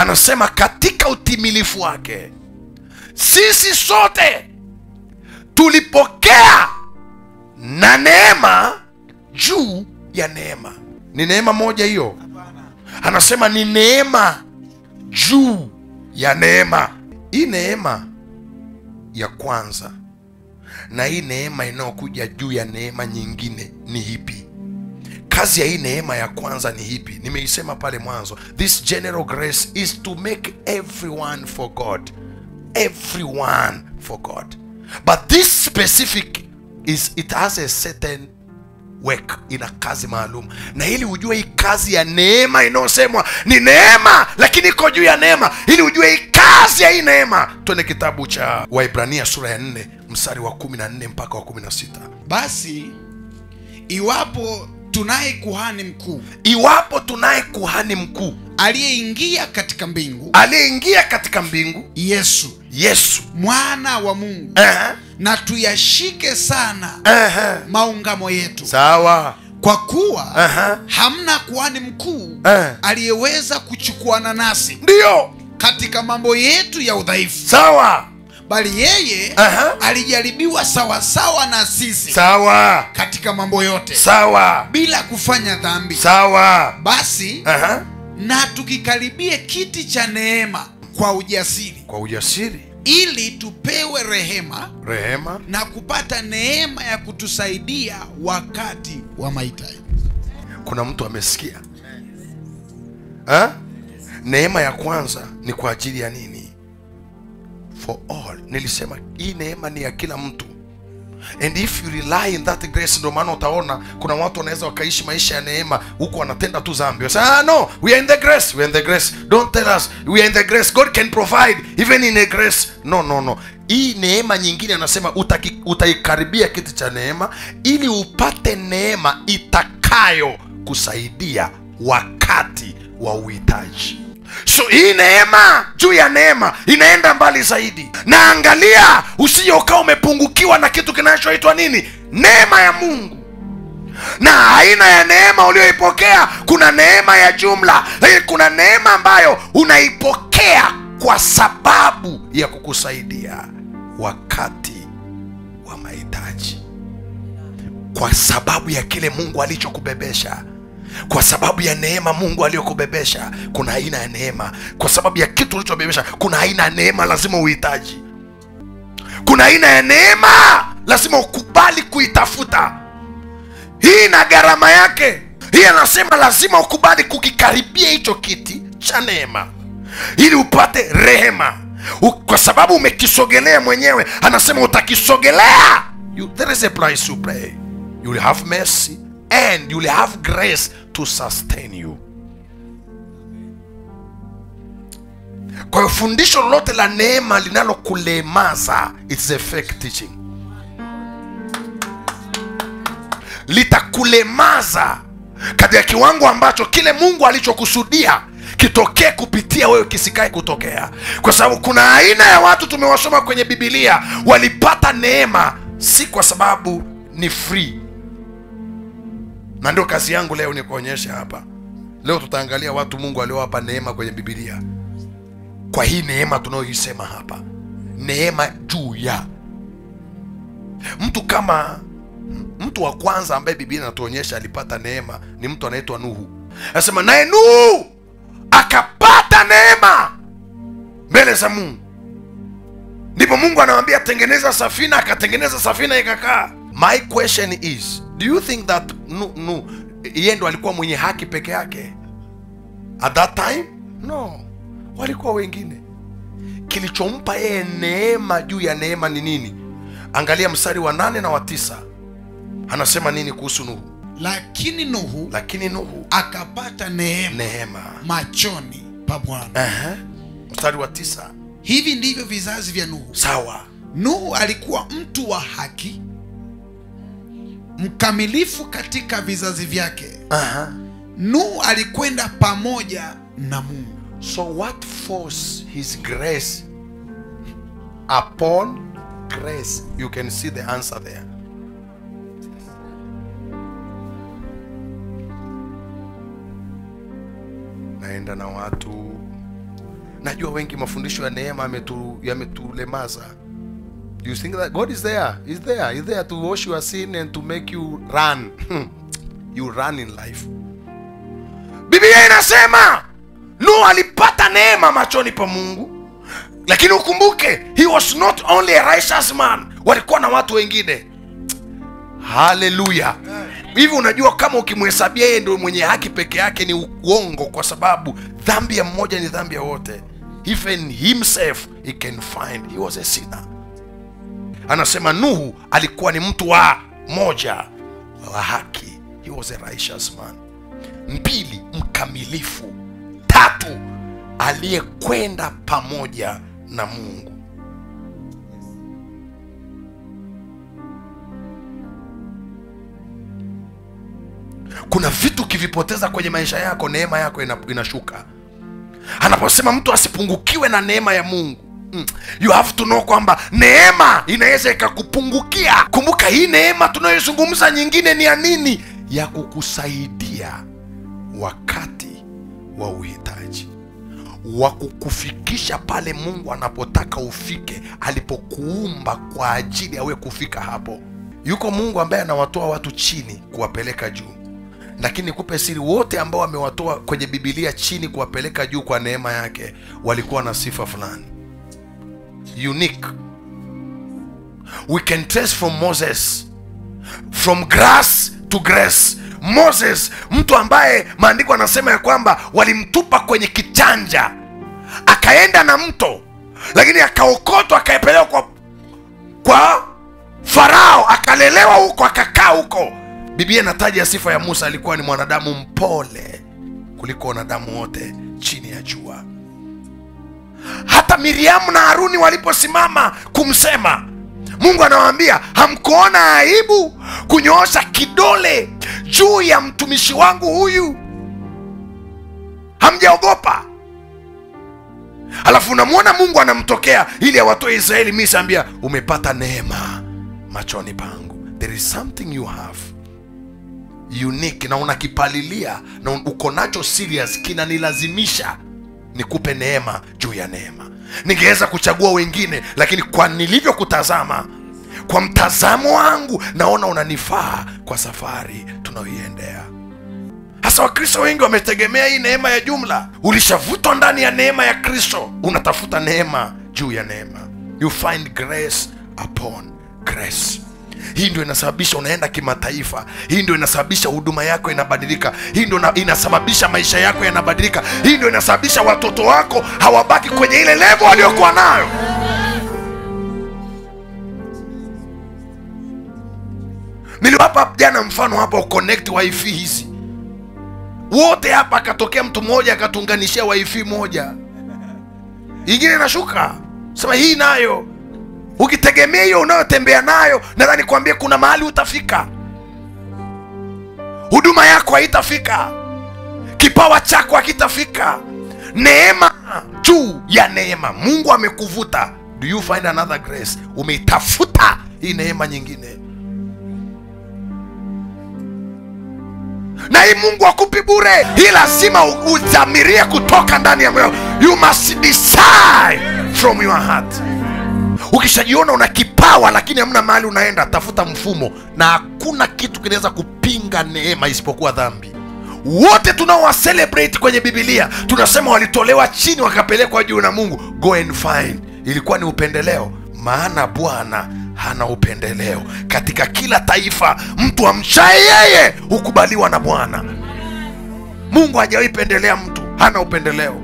anasema katika utimilifu wake sisi sote tulipokea na neema juu ya neema ni neema moja hiyo anasema ni neema juu ya neema hii neema ya kwanza na hii neema inayokuja juu ya neema nyingine ni hipi kazi ya hii neema ya kwanza ni hipi nimeisema pale mwanzo this general grace is to make everyone for god everyone for god but this specific is it has a certain work ina kazi maalum na ili ujue hii kazi ya neema inayosemwa ni neema lakini iko juu ya neema ili ujue hii kazi ya hii neema twende kitabu cha waibrania sura ya 4 mstari wa 14 mpaka wa 16 basi iwapo tunaye kuhani mkuu iwapo tunaye kuhani mkuu aliyeingia katika mbingu aliyeingia katika mbingu yesu yesu mwana wa mungu Ehe, na tuyashike sana ehe. maungamo yetu sawa kwa kuwa Ehe. hamna kuhani mkuu Eh. aliyeweza kuchukuana nasi ndiyo katika mambo yetu ya udhaifu sawa bali yeye Aha. alijaribiwa sawasawa na sisi sawa katika mambo yote sawa bila kufanya dhambi sawa basi Aha. na tukikaribie kiti cha neema kwa ujasiri kwa ujasiri ili tupewe rehema rehema na kupata neema ya kutusaidia wakati wa mahitaji kuna mtu amesikia ha? neema ya kwanza ni kwa ajili ya nini for all nilisema hii neema ni ya kila mtu and if you rely in that grace ndio maana utaona kuna watu wanaweza wakaishi maisha ya neema huku wanatenda tu zambi Wasa, ah, no we are in the grace we are in the grace don't tell us we are in the grace god can provide even in a grace no no no hii neema nyingine anasema utaki- utaikaribia kiti cha neema ili upate neema itakayo kusaidia wakati wa uhitaji so hii neema juu ya neema inaenda mbali zaidi na angalia usije ukawa umepungukiwa na kitu kinachoitwa nini neema ya mungu na aina ya neema ulioipokea kuna neema ya jumla lakini kuna neema ambayo unaipokea kwa sababu ya kukusaidia wakati wa mahitaji kwa sababu ya kile mungu alichokubebesha kwa sababu ya neema mungu aliyokubebesha kuna aina ya neema kwa sababu ya kitu ulichobebesha kuna aina ya neema lazima uhitaji kuna aina ya neema lazima ukubali kuitafuta hii na gharama yake hii anasema lazima ukubali kukikaribia hicho kiti cha neema ili upate rehema U, kwa sababu umekisogelea mwenyewe anasema utakisogelea you, there is a price to pay you will have mercy and you will have grace to sustain you kwa hiyo fundisho lolote la neema linalokulemaza its a fake teaching litakulemaza katika kiwango ambacho kile mungu alichokusudia kitokee kupitia wewe kisikae kutokea kwa sababu kuna aina ya watu tumewasoma kwenye bibilia walipata neema si kwa sababu ni free na ndio kazi yangu leo ni kuonyesha hapa leo tutaangalia watu mungu aliowapa neema kwenye bibilia kwa hii neema tunayoisema hapa neema juu ya mtu kama mtu wa kwanza ambaye biblia inatuonyesha alipata neema ni mtu anaitwa nuhu anasema naye nuhu akapata neema mbele za mungu ndipo mungu anamwambia tengeneza safina akatengeneza safina ikakaa my question is do you think that nu, nu, yeye ndo alikuwa mwenye haki peke yake at that time no walikuwa wengine kilichompa yeye neema juu ya neema ni nini angalia mstari wa nane na wa tisa anasema nini kuhusu nuhu lakini nuhu lakini nuhu akapata neema neema machoni pa bwana Ehe. mstari wa tisa hivi ndivyo vizazi vya nuhu sawa nuhu alikuwa mtu wa haki mkamilifu katika vizazi vyake Aha. nuhu alikwenda pamoja na mungu so what force his grace upon grace you can see the answer there naenda na watu najua wengi mafundisho ya neema yametu- yametulemaza you think that god is there is there is there to wash your sin and to make you run you run in life biblia inasema nuhu alipata neema machoni pa mungu lakini ukumbuke he was not only a righteous man walikuwa na watu wengine haleluya hivi unajua kama ukimhesabia yeye ndio mwenye haki peke yake ni uongo kwa sababu dhambi ya mmoja ni dhambi ya wote even himself he can find he was a sinner anasema nuhu alikuwa ni mtu wa moja wa haki he was a righteous man mbili mkamilifu tatu aliyekwenda pamoja na mungu kuna vitu ukivipoteza kwenye maisha yako neema yako ina, inashuka anaposema mtu asipungukiwe na neema ya mungu Mm. you have to know kwamba neema inaweza ikakupungukia kumbuka hii neema tunayozungumza nyingine ni ya nini ya kukusaidia wakati wa uhitaji wa kukufikisha pale mungu anapotaka ufike alipokuumba kwa ajili yawe kufika hapo yuko mungu ambaye anawatoa watu chini kuwapeleka juu lakini nikupe siri wote ambao wamewatoa kwenye bibilia chini kuwapeleka juu kwa neema yake walikuwa na sifa fulani unique we can trace from moses from grass to grace moses mtu ambaye maandiko anasema ya kwamba walimtupa kwenye kichanja akaenda na mto lakini akaokotwa akaepelewa kwa, kwa farao akalelewa huko akakaa huko biblia inataja sifa ya musa alikuwa ni mwanadamu mpole kuliko wanadamu wote chini ya jua hata miriamu na haruni waliposimama kumsema mungu anawaambia hamkuona aibu kunyoosha kidole juu ya mtumishi wangu huyu hamjaogopa alafu unamwona mungu anamtokea ili awatoe israeli misri ambia umepata neema machoni pangu there is something you have unique na unakipalilia na uko nacho serious kinanilazimisha nikupe neema juu ya neema ningeweza kuchagua wengine lakini kwa nilivyokutazama kwa mtazamo wangu naona unanifaa kwa safari tunaoiendea hasa wakristo wengi wametegemea hii neema ya jumla ulishavutwa ndani ya neema ya kristo unatafuta neema juu ya neema you find grace upon grace hii ndio inasababisha unaenda kimataifa hii ndio inasababisha huduma yako inabadilika hii ndio ina- inasababisha maisha yako yanabadilika hii ndio inasababisha watoto wako hawabaki kwenye ile levo waliokuwa nayo niliwapa jana mfano hapa uconnect wifi hizi wote hapa akatokea mtu mmoja akatuunganishia wifi moja ingine inashuka sema hii nayo ukitegemea hiyo unayotembea nayo nadhani kuambia kuna mahali utafika huduma yako haitafika kipawa chako hakitafika neema juu ya neema mungu amekuvuta do you find another grace umeitafuta hii neema nyingine na hii mungu akupi bure hii lazima u- udhamirie kutoka ndani ya moyo you must decide from your heart ukishajiona una kipawa lakini hamna mahali unaenda tafuta mfumo na hakuna kitu kinaweza kupinga neema isipokuwa dhambi wote tunaowacelebrate kwenye bibilia tunasema walitolewa chini wakapelekwa juu na mungu go and find ilikuwa ni upendeleo maana bwana hana upendeleo katika kila taifa mtu amchaye yeye hukubaliwa na bwana mungu hajawahi pendelea mtu hana upendeleo